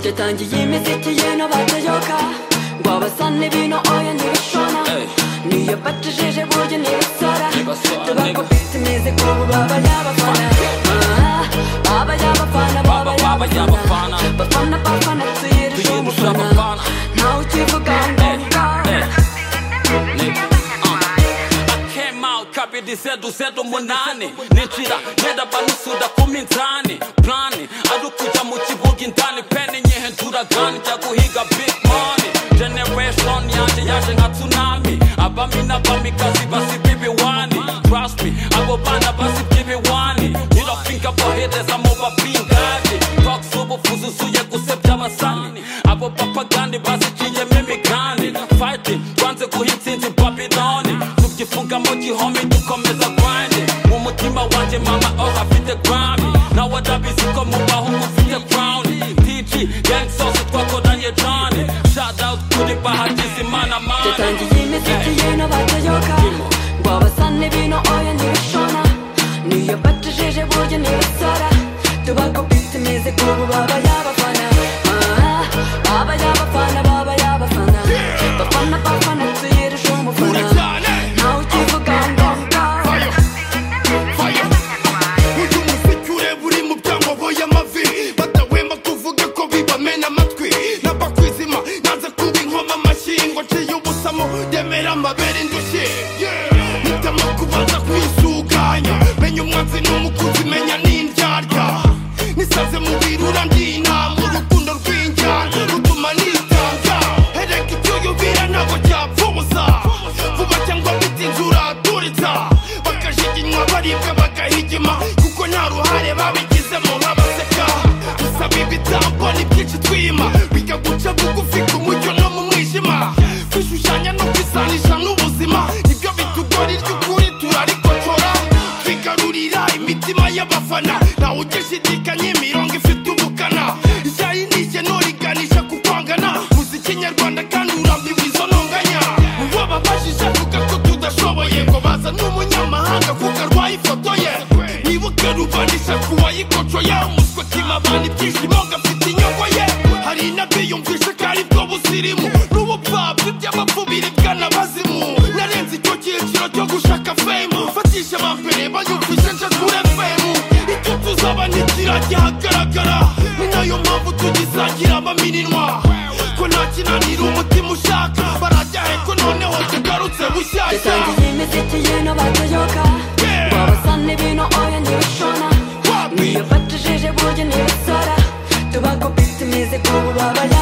yatangiye imiziki ye n'abatayoga ngo abasane bino oya ntibishona niyo batijije buryo ntibisora Ntibasora, tubakubita imizigo ubu baba yabafana Ah, baba yabafana baba Baba, baba yabafana bafana yabafana. bafana tuyirusha Tuyirusha umufana abafana. ntawe ukivuga ngo Eh, ngaho eh. Nigga, uh. I came out kabiri zedu zedu munani ninjira ngenda banisuda ku minzani plani ari ukujya mu kibuga indani peni nyihindura gani njya guhiga big money generation yanjye yaje nka tsunami abami n'abamikazi basibye ibiwani trust me abo bana basibye ibiwani nyirapinga bohereza mu bapingani talk z'ubufu zuzuye gusebya abasani abo papagani baziciyemo imigani fighting twanze guha intsinzi babyloni tubyifunga mu gihome dukomeza grinding mu mutima wanjye mama oh afite grami nawe adabizi ko mu bahungu ufite crown tg gang sauce twakoranye jani shout out kuri bahagize imana mani yatangiye imiziki ye n'abatayoga ngo abasane bino oya ntibishona niyo batijije buryo ntibisora tubakubita imizigo ubu baba yabafana Ah, baba yabafana baba yabafana bafana bafana tuyirusha umufana ntawe ukivuga ngo ngaho uyu muziki ureba uri mu byangobo y'amavi badahwema kuvuga ko bibamena amatwi n'abakwizima naza kuba inkoma amashyi ngo nciye ubusamo ndemera amabere indushyi mpitamo kubanza kwisuganya menya umwanzi n'umukunzi menya n'indyarya nisaze mu birura ndinama urukundo rw'injyana rutuma nitanga hereka icyo yubira ntabwo cyapfubuza vuba cyangwa bitinze uraturitsa bakajiginywa baribwa bagahigima kuko nta ruhare babigizemo nk'abaseka dusaba ibitambo ni byinshi twima biga guca bugufi ku mucyo no mu mwijima kwishushanya no kwisanisha n'ubuzima nibyo bitugora iry'ukuri turarikocora twigarurira imitima y'abafana ntawe ugishidikanya imirongo ifite ubukana ijyayi n'ijyeno riganisha ku kwangana muziki nyarwanda kandi urambiwe izo ntonganya wababajije avuga ko tudashoboye ngo baza n'umunyamahanga kuko arwaye ifoto ye nibuke rubanisha ku wayikocoye umuswe kimabana ibyishimo gafite inyungu ye hari n'abiyumvisha ko ari bwo busirimu n'ubupfapfa iby'abapfu biribwa n'abazimu narenze icyo cyiciro cyo gushaka fame fatisha abambere banyumvishe nshakure fame icyo tuzaba ntikigira gihagaragara ni nayo mpamvu tugisangira amaminwa ko nta kinanira umutima ushaka barajya heko noneho tugarutse bushyashya yatangiye imiziki ye n'abatayoga ngo abasane bino oya ntibishona Wapi? niyo batijije buryo ntibisora tubakubita imizigo ubu baba yabafana